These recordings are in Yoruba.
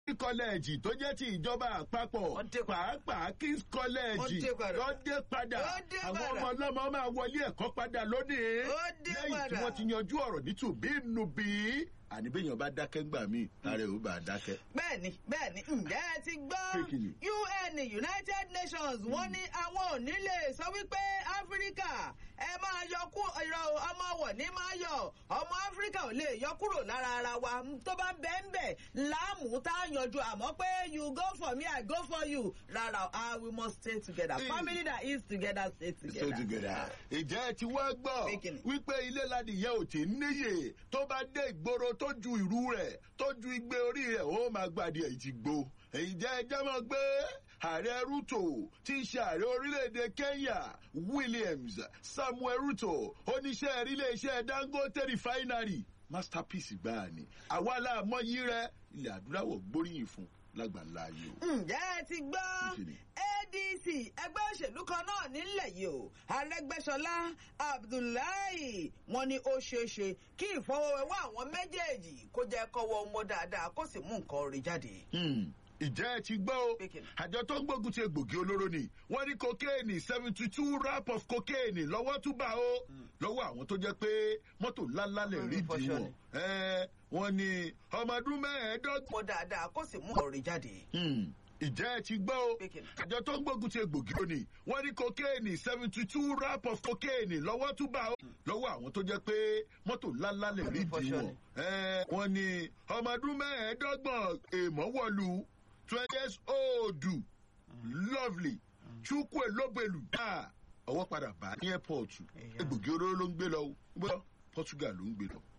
kọ́lẹ́ẹ̀jì tó jẹ́ ti ìjọba àpapọ̀ Wọ́n dé padà. pàápàá kings kọ́lẹ́ẹ̀jì Wọ́n dé padà. wọ́n dé padà Wọ́n dé àwọn padà. ọmọ ọlọ́mọ máa wọlé ẹ̀kọ́ padà lónìí Wọ́n dé lẹ́yìn tí padà. wọ́n ti yanjú ọ̀rọ̀ nítùbí nùbí àníbẹ̀yàn bá dákẹ́ ńgbà míì lára ẹ̀ ó bá dákẹ́. bẹ́ẹ̀ni bẹ́ẹ̀ni ǹjẹ́ ẹ ti gbọ́ Pé kí ni? un united nations wọ́n ní àwọn ò ní lè sọ wípé áfíríkà ẹ máa yọ kú ìrọ̀ ọmọ wọ̀ ní máa yọ ọmọ áfíríkà ò lè yọ kúrò lára ara wa tó bá bẹ́ẹ̀ ń bẹ̀ láàmú tá a yanjú àmọ́ pé you go for me i go for you rárá ah we must stay together Hey. family that is together stay Stay together. together. ìjẹ́ ẹ ti wá gbọ́ Pé kí ni? wípé ilé ládìyẹ ò tí ń níyè tó bá dé ìgboro tó ju ìrú rẹ̀ tó ju igbe orí rẹ̀ ó máa gbàdí èyí ti gbó. ìjẹ́ ẹ jẹ́ mọ́ gbé ààrẹ ruto tí í ṣe ààrẹ orílẹ̀-èdè kenya williams samuel ruto oníṣẹ́ iléeṣẹ́ dangote refinery masterpiece gbáà ni àwa láàmọ́yí rẹ̀ ilẹ̀ adúláwọ̀ gbóríyìn fún lágbàlá yìí o. ǹjẹ́ ẹ ti gbọ́ Kí ni? adc ẹgbẹ́ òṣèlú kan náà nílẹ̀ yìí o arẹ́gbẹ́sọlá abdullahi wọn ni ó ṣeé ṣe kí ìfọwọ́wẹ́wọ́ àwọn méjèèjì kó jẹ́ kọ́wọ́ mọ́ dáadáa kó sì mú nǹkan rí jáde. Hmm. ìjẹ́ ẹ ti gbọ́ o Pé kí ni? àjọ tó ń gbógun ti egbògi olóró ni wọ́n ní kokéènì seventy two rap of kokéènì lọ́wọ́ tún bá o lọ́wọ́ àwọn tó jẹ́ pé mọ́tò ńláńlá lè rí Lórí di fọṣọ wọn ni. Ẹ́, wọ́n ní ọmọ ọdún mẹ́ẹ̀ẹ́dọ́gbọ̀n. mọ́ dáadáa kó sì mú nǹkan rí jáde. Hmm. ìjẹ́ ẹ ti gbọ́ o Pé kí ni? àjọ tó ń gbógun ti egbògi olóró ni wọ́n ní kokéènì seventy two rap of kokéènì lọ́wọ́ tún bá o lọ́wọ́ àwọn tó jẹ́ pé mọ́tò ńláńlá lè rí Lórí di fọṣọ wọn ni. Ẹ́, wọ́n ní ọmọ ọdún mẹ́ẹ̀ẹ́dọ́gbọ̀n èèmọ̀ wọ̀lú twenty years old lovely chukwu elobelu dáa ọwọ́ padà bá ní airport Èèyàn. egbògi olóró ló ń gbé lọ gbọ́ portugal ló ń gbé lọ.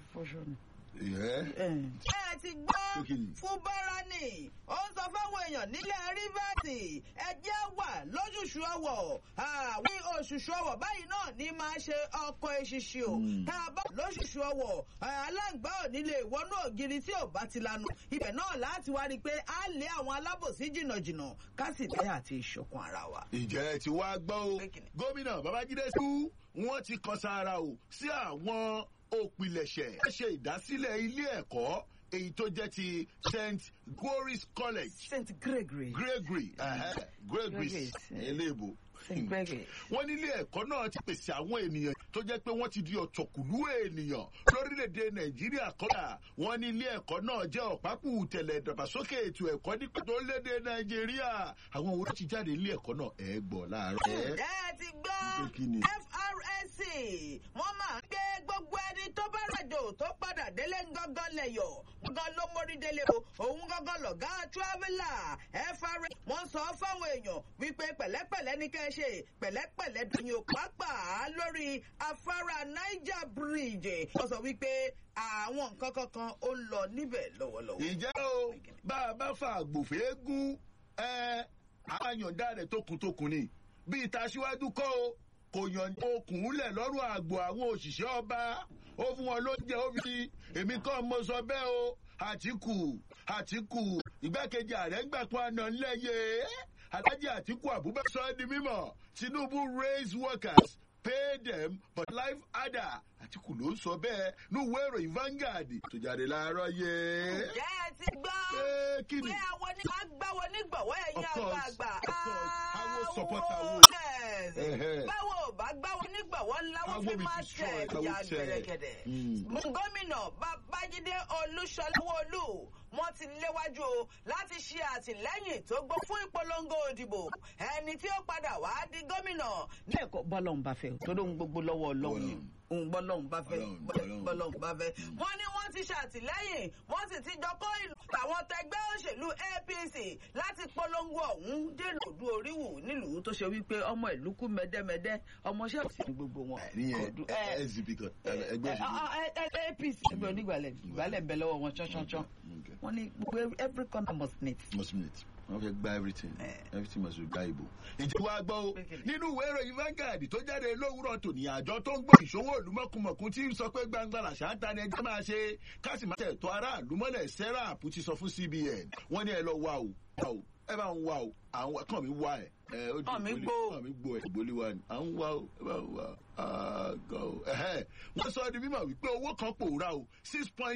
Ẹ́, ẹ ti gbọ́ Pé kí ni? fún báránì ó ń sọ fáwọn èèyàn nílẹ̀ rivers ẹjẹ́ wà lójúṣu ọwọ̀ àwọn oṣùṣù ọwọ̀ báyìí náà ní máa ṣe ọkọ̀ eṣiṣi o Mm. tá a bá lóṣùṣù ọwọ̀ aláǹgbá ò ní lè wọnú ògiri tí ò bá ti lanu ibẹ̀ náà láti wá rí i pé a lé àwọn alábòsí jìnnàjìnnà ká sì dẹ́ àti ìṣọ̀kan ara wa. ìjẹ́ ẹ ti wá gbọ́ o Pé kí ni? gómìnà babájídé sú wọ́n ti kan sára o sí àwọn òpilẹ̀ṣẹ̀ wọ́n ṣe ìdásílẹ̀ ilé ẹ̀kọ́ èyí tó jẹ́ ti st goris college st gregory gregory ẹ̀hẹ́, gregory Gregory, eh. eléèbó st gregory. wọ́n nílé ẹ̀kọ́ náà ti pèsè àwọn ènìyàn tó jẹ́ pé wọ́n ti di ọ̀tọ̀kùlú ènìyàn lórílẹ̀‐èdè nàìjíríà kọ́dà wọ́n nílé ẹ̀kọ́ náà jẹ́ ọ̀pákù tẹ̀lẹ̀ ìdàgbàsókè ètò ẹ̀kọ́ nípa tó lédè nàìjíríà àwọn owó tó ti jáde nílé ẹ̀kọ́ náà ẹ̀ gbọ́ láàárọ̀ ẹ̀ ǹjẹ́ ẹ ti gbọ́ Pé kí ni? FRSC wọ́n máa ń gbé gbogbo ẹni tó bá ràjò tó padà délé gángan lẹ̀yọ̀ gángan ló mórí délé o òun gángan lọ̀gá traveller FRSC wọ́n sọ fáwọn èèyàn wípé pẹ̀lẹ́pẹ̀lẹ́ ní kẹ́ ẹ ṣe pẹ̀lẹ́pẹ̀lẹ́ dùn yóò pàápàá lórí afárá Niger Bridge wọ́n sọ wípé àwọn nǹkan kankan ó ń lọ níbẹ̀ lọ́wọ́lọ́wọ́. ìjẹ́ o bá a bá fa àgbòfé gún ẹ àyàndá rẹ̀ tókùntókùn ni bí ìta síwájú kọ́ o kò yàn okùn lẹ̀ lọ́rùn àgbò àwọn òṣìṣẹ́ ọba ó fún wọn lóúnjẹ ó fi èmi kọ́ mo sọ bẹ́ẹ̀ o àtìkù àtìkù ìgbákejì ààrẹ ń gbà pọn àná ńlẹ́yẹ alájí àtìkù abubakar sọ ẹ́ di mímọ̀ tinubu raise workers pay them but life harder àtìkù ló ń sọ bẹ́ẹ̀ níwèé ìròyìn Vanguard tó jáde láàárọ̀ yẹ. ǹjẹ́ ẹ ti gbọ́ pé kí ni pé àwọn ní máa gbáwọ nígbọ̀wọ́ ẹ̀yìn Of course, àgbààgbà. of course. Awo support awo. Yes. Ẹhẹ́. báwo ò bá gbáwọ nígbọ̀wọ́ láwọn Awo fi be máa destroyed, tẹ̀ awo ya tẹ̀. gẹ̀rẹ́gẹ̀dẹ̀. Mm. gómìnà babájídé olúṣọláwọlú wọn ti léwájú o láti ṣe àtìlẹ́yìn tó gbọ́ fún ìpolongo òdìbò ẹni tí ó padà wá di gómìnà. ní ẹ̀kọ́ bọ́lọ́hún bá fẹ́ tó lóun gbogbo lọ́wọ́ ọlọ́run ni òun bọ́lọ́hún bá fẹ́ Ọlọ́run, Ọlọ́run. bọ́lọ́hún bá fẹ́. wọ́n ní wọ́n ti ṣàtìlẹ́yìn wọ́n sì ti jọ kó ìlú àwọn tẹgbẹ́ òṣèlú APC láti polongo ọ̀hún dènà òdu oríwù nílùú tó ṣe wípé ọmọ ìlú kú mẹ́dẹ́mẹ́dẹ́ ọmọọṣẹ́ òsì ní gbogbo wọn. níyẹn Ọdún- ẹ- sdp kan ẹgbẹ́ ẹ- òṣèlú. ọ- ẹ- ẹ- APC ẹgbẹ́ onígbàlẹ̀ ìgbàlẹ̀ bẹ lọ́wọ́ wọn ṣánṣánṣán Okay. wọ́n ní gbogbo every corner must meet. must minute wọn fẹ́ gba everything Eh. everything must be gba ìbò. ìjẹ́ wa gbọ́ o Pé kí ni? nínú ìwé ìròyìn Vanguard tó jáde lówùrọ̀ tòní àjọ tó ń gbọ́ ìṣòwò ìlú mọ̀kùmọ̀kùn tí ń sọ pé gbangba làṣà ń ta ni ẹjẹ́ máa ṣe káàsì máa tẹ̀tọ́ aráàlú mọ́lẹ̀ serap ti sọ fún CBN wọ́n ní ẹ lọ wá o wá o ẹ bá ń wá o àwọn kàn mí wá ẹ. ẹ, ó di Kàn mí ìgbólé- gbó. kàn mí gbó ẹ ìgbólé wa ni à ń wá o ẹ bá ń wá o. Ah, God. Ẹhẹ́. wọ́n sọ ọ́ di mímọ̀ wípé owó kan pòórá o six point